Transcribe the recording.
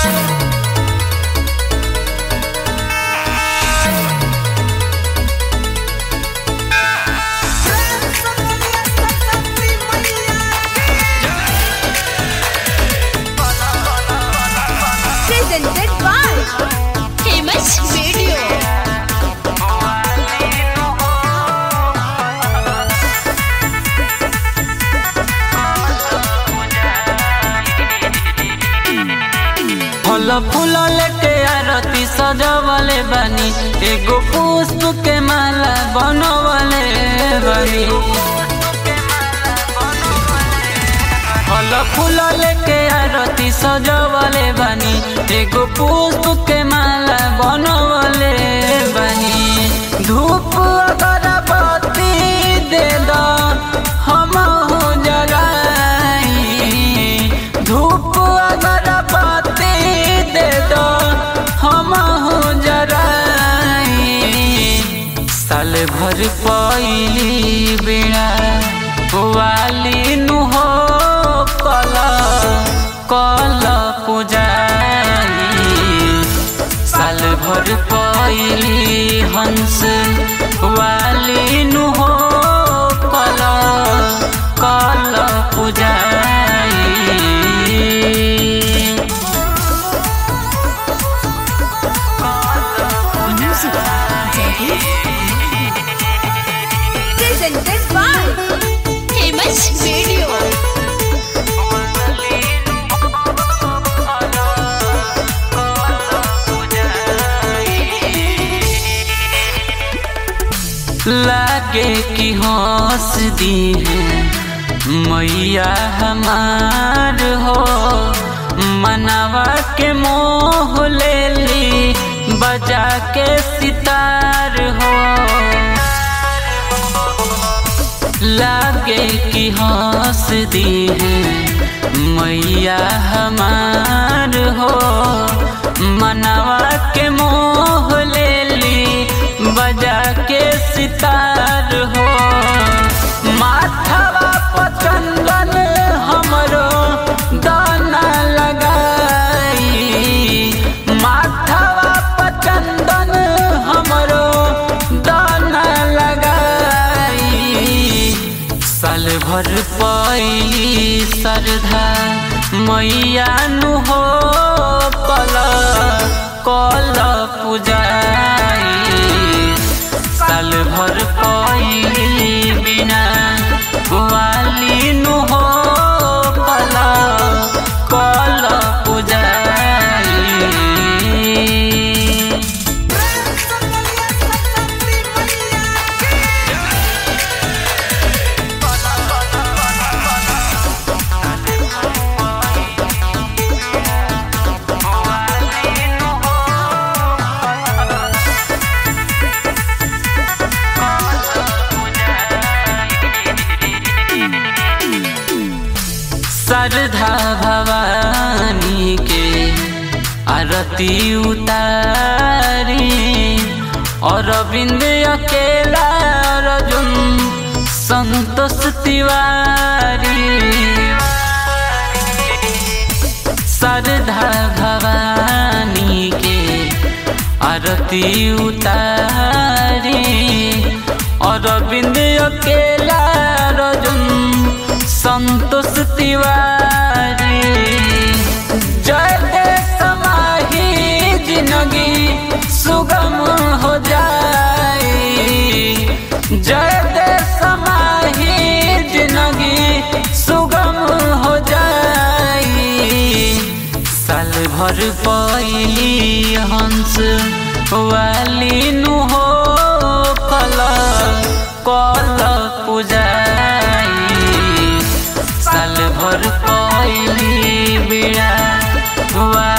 presented by Famous Video. फल फूल लेके आरती सजवले बानी एगो पुष्प के माला बनवले बानी फल फूल लेके आरती सजवले बानी एगो पुष्प के माला बनवले बानी धूप अगरबत्ती दे दो हम जगाई धूप अगरबत्ती दे दो हम जराई साल भर पइली बिना वाली नु हो कल कल पूजाई साल भर पइली हंस वाली नु हो कल कल पूजाई Music Presented by Famous Video. लागे कि हंस दी है मैया हमार हो मनावा के मोह ले ली बजा के सितार हो लागे कि हंस दी है मैया हमार हो मनावा के मोह ले ली बजा के सितार हो माथवा पचंदन हमरो दाना लगाई माथवा पचंदन हमरो दाना लगाई साल भर पइली श्रद्धा मैया नु हो कल कल पूजाई साल भर पइली बिना वाली नु हो कल कल पूजाई श्रद्धा भवानी के आरती उतारी और बिंद अकेला अर्जुन संतोष तिवारी श्रद्धा भवानी के आरती उतारी और बिंद अकेला अर्जुन संतोष तिवारी जय दे समाही जिंदगी सुगम हो जाए जय दे समाही जिंदगी सुगम हो जाए साल भर पइली हंस वाली नु हो कल कल पूजाई साल भर पइली बिड़ा